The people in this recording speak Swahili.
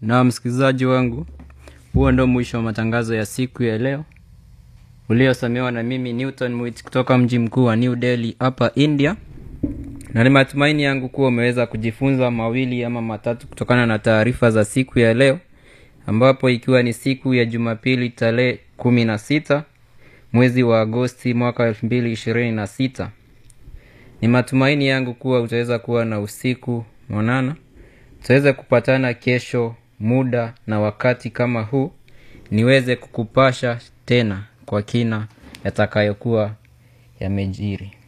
na msikilizaji wangu huo ndo mwisho wa matangazo ya siku ya leo uliosomewa na mimi newton mwit kutoka mji mkuu wa new delhi hapa india na ni matumaini yangu kuwa umeweza kujifunza mawili ama matatu kutokana na taarifa za siku ya leo ambapo ikiwa ni siku ya jumapili tarehe kumi na sita mwezi wa agosti mwaka elfu mbili ishirini na sita ni matumaini yangu kuwa utaweza kuwa na usiku mwanana tutaweza kupatana kesho muda na wakati kama huu niweze kukupasha tena kwa kina yatakayokuwa yamejiri